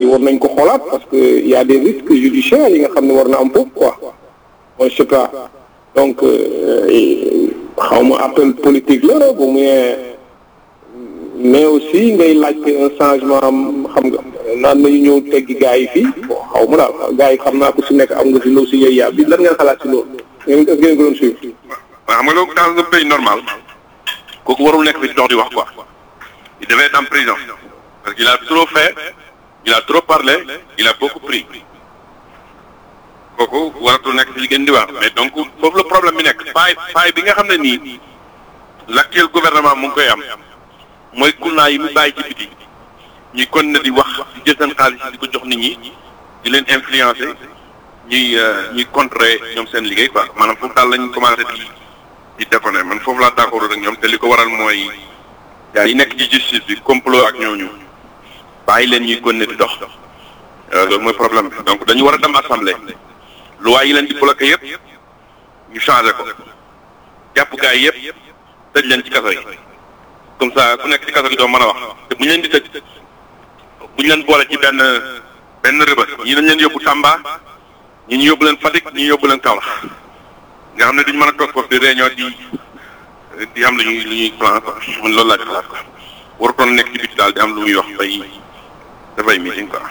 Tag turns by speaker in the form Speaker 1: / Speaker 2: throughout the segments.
Speaker 1: war nañ ko xoolaat parce que y a des risques judiciaires yi nga xam ne war na am foofu quoi moi je sais pas donc xaw ma appel politique la bu muy mais aussi ngay laajte un changement xam nga naan nañu ñëw teggi gars yi fii bon xaw ma daal gars yi xam naa ko si nekk am nga si loo si yëy yaa bi lan ngeen xalaat si loolu ngeen est-ce que ngeen ko doon suivre
Speaker 2: waaw xam nga loolu dans un pays normal kooku warul nekk fi di dox di wax quoi il devait être en prison parce qu'il a trop fait il a trop parlé il a beaucoup pris kooku waratul nekk fi li gën di wax mais donc foofu le problème bi nekk faay faay bi nga xam ne nii l'actuel gouvernement mu ngi koy am mooy kulnaa yi mu bàyyi ci biti ñuy continuer di wax di jël seen xaalis di ko jox nit ñi di leen influencer ñuy ñuy contrer ñoom seen liggéey quoi maanaam foofu daal lañ commencé di di déconner man foofu laa d'accord ak ñoom te li ko waral mooy gaa yi nekk ci justice bi complot ak ñooñu bàyyi leen ñuy continuer di dox loolu mooy problème bi donc dañu war a dem assemblée loi yi leen di bloqué yëpp ñu changé ko jàpp gaa yi yëpp tëj leen ci kaso yi comme ça ku nekk ci kaso gi doo mën a wax te bu ñu leen di tëj bu ñu leen boole ci benn benn rëbës ñi dañ leen yóbbu Tamba ñi ñu yóbbu leen Fatick ñi ñu yóbbu leen Kaolack nga xam ne duñ mën a toog foofu di réunion di di am lu ñuy lu ñuy plan quoi man loolu laa ci xalaat quoi warutoon nekk ci biti daal di am lu muy wax bay dafay meeting quoi.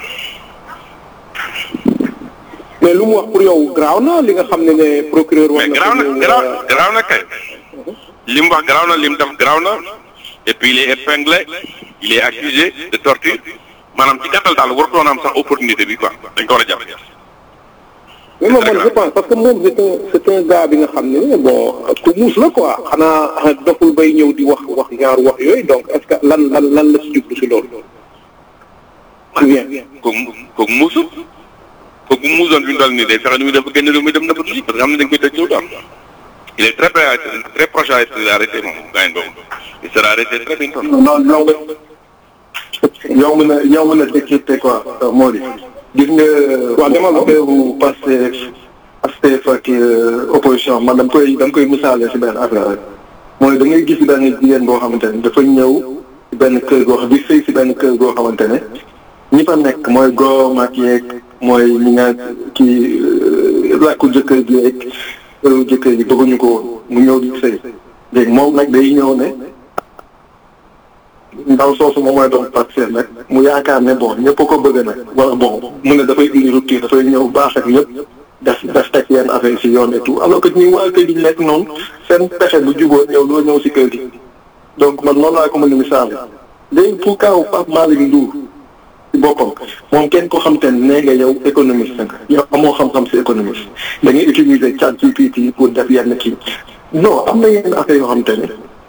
Speaker 1: mais lu mu wax pour yow garaaw na li nga xam ne ne procureur. war
Speaker 2: mais
Speaker 1: na
Speaker 2: garaaw na garaaw garaaw na kay li mu wax garaaw na li mu def garaaw na et puis il est épinglé il est accusé de torture maanaam ci gàttal daal warutoon am sax opportunité bi quoi dañ ko war a jàpp.
Speaker 1: mais moom man je pense parce que moom c'est un c'est un gars bi nga xam ne bon ku muus la quoi xanaa doful bay ñëw di wax wax ñaar wax yooyu donc est-ce que lan lan lan la si jublu si loolu. ou bien.
Speaker 2: kooku kooku muusul kooku muusoon fi mu toll nii day fexe nu muy def ba génn réew mi dem na ba tuuti parce que xam ne dañ koy tëj ñëw daal il est très près à être très proche à être arrêté moom gaañ boobu il sera arrêté très bientôt.
Speaker 3: non non yomb na yomb na décrypter quoi moo di gis nga.
Speaker 1: waaw demal ma
Speaker 3: affaire bu Pastef Pastef ak opposition man dama koy dama koy misaale si benn affaire rek mooy da ngay gis benn jigéen boo xamante ne dafa ñëw si benn kër goo xam di sëy si benn kër goo xamante ne ñi fa nekk mooy góor ak yeeg mooy ñi nga kii làkku jëkkër ji yeeg jëkkër ji bëgguñu ko woon mu ñëw di sëy léegi moom nag day ñëw ne ndaw soosu moom mooy doon Pastef nag mu yaakaar ne bon ñëpp ko bëgg nag wala bon mu ne dafay indi rupture dafay ñëw baax ak ñëpp def def teg yenn affaire si yoon et tout alors que ñi waa kër gi nekk noonu seen pexe bu juboo ñëw doo ñëw si kër gi donc man noonu laa ko mën a misaal léegi pour kaw Pape Malick Ndour si boppam moom kenn ko xam te ne nee nga yow économiste nga yow amoo xam-xam si économiste da ngay utiliser chat GPT pour def yenn kii non am na yenn affaire yoo xam te ne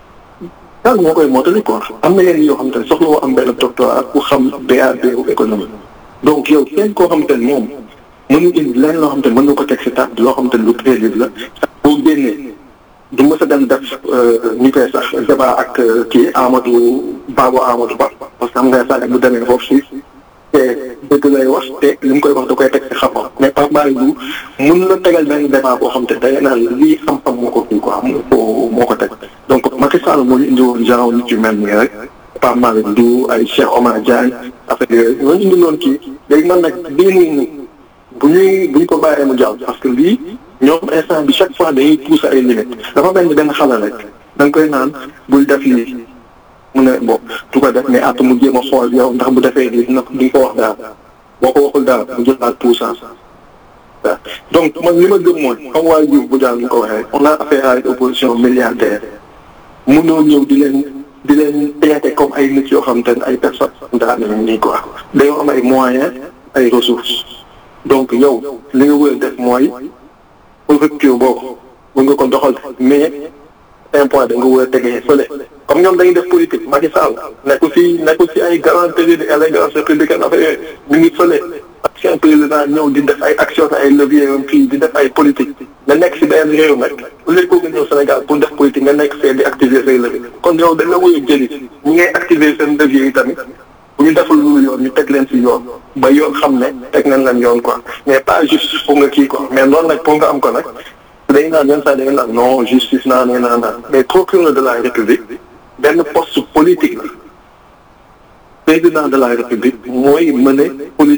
Speaker 3: daal moo koy mottali quoi am na yenn yoo xam te ne soxla woo am benn doctorat pour xam BAB ou économie donc yow kenn koo xam te ne moom mënu indi lenn loo xam te ne mën nga ko teg si table loo xam te ne lu crédible la boo génnee du mës a dem def ñu koy sax débat ak kii Amadou Babo Amadou Ba parce que am nga sax bu demee foofu si te dëgg lay wax te li mu koy wax da koy teg si xam-xam mais Pape Malick Ndour mun la tegal benn débat boo xam te day naan lii xam-xam moo ko kii quoi moo ko moo ko teg donc Macky Sall moo ñu indi woon genre nit yu mel nii rek Pape Malick Ndour ay Cheikh Omar Diagne affaire yooyu ñooñu indi loon kii léegi man nag bii muy nii bu ñuy bu ñu ko bàyyee mu jàll parce que lii ñoom instant bi chaque fois dañuy pousser ay limites dafa mel ni benn xale rek da nga koy naan bul def lii mu ne bon du ko def mais at mu jéem a xool yow ndax bu defee lii dina di ko wax daal boo ko waxul daal mu jëlaat puissance waaw donc man li ma gëm mooy comme waa Diouf bu daal ñu ko waxee on a affaire à une opposition milliardaire mënoo ñëw di leen di leen traité comme ay nit yoo xam te ne ay personnes daal nañu nii quoi dañoo am ay moyens ay ressources donc yow li nga wër def mooy rupture boobu bu nga ko doxal mais un point da nga wër a tegee fële comme ñoom dañuy def politique Macky Sall nekkul si nekkul si ay galanterie de élégance républicaine affaire yooyu ñu ngi fële ak seen président ñëw di def ay action ay levier yom fii di def ay politique nga nekk si benn réew nag au lieu que nga ñëw Sénégal pour def politique nga nekk fee di activer say levier kon yow dañ la wër a jëli ñi ngay activer seen levier yi tamit bu ñu defal lu yoon ñu teg leen si yoon ba yoon xam ne teg nañ leen yoon quoi mais pas juste pour nga kii quoi mais loolu nag pour nga am ko nag dañu naan yenn saa dañu naan non justice naa nee naa naan mais procureur de la république benn poste politique la président de la république mooy mener politique